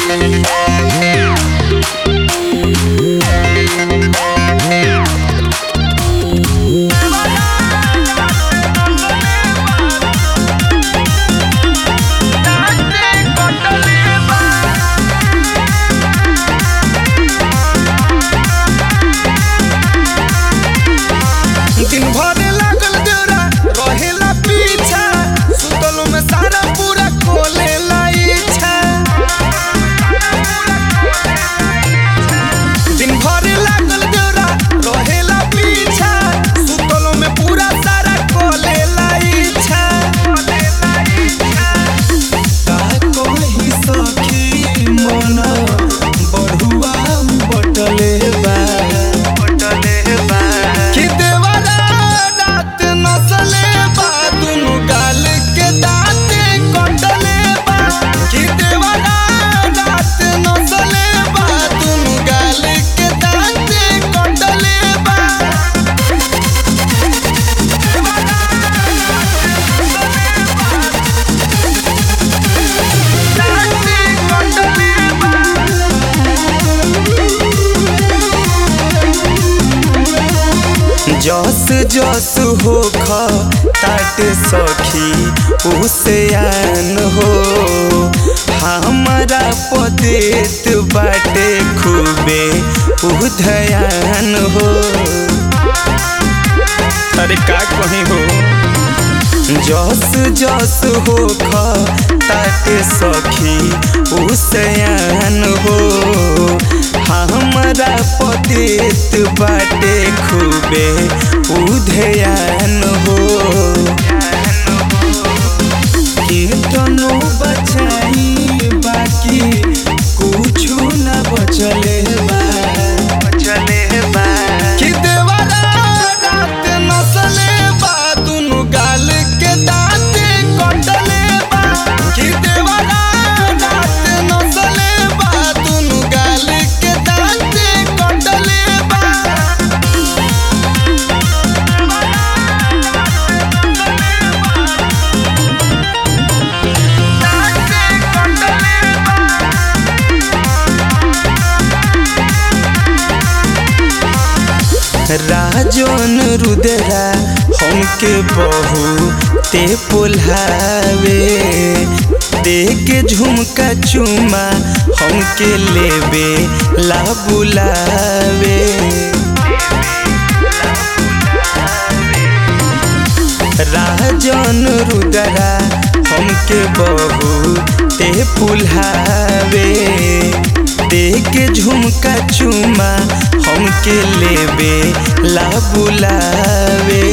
दिन भर लागल जोरा रहेला पीछा सुतलो में सारा पूरा खोलेला इच्छा दिन भर लागल जोरा रहेला पीछा सुतलो में पूरा सारा खोलेला इच्छा का कोई सखी मन बढ़ुआ बटले बा कि देवरा रात नसले बा दुनु गाल के दाँते कटले बा कि देवरा रात नसले बा दुनु गाल के दाँते कटले बा दाँते कटले बा जस जस हो ताट सखी उसे हो हमारा पदेत बाटे खूबे उधयान हो अरे का कहीं हो जस जस हो ताट सखी उसे हो हमरा पतित बाटे खूबे उधयान हो कीर्तनो बचाई बाकी कुछु न बचले बा बचले बा कि देवरा रात नसले बा दुनु गाल के दाँते कटले बा कि देवरा रात नसले बा दुनु गाल के दाँते कटले बा दाँते कटले बा राजन रुदरा हमके बहु ते पुल्हावे देके झुमका चुमा हमके लेबे ला बुलावे राजन रुदरा हमके बहु ते पुल्हावे देके झुमका चुमा हमके लेबे ला बुलावे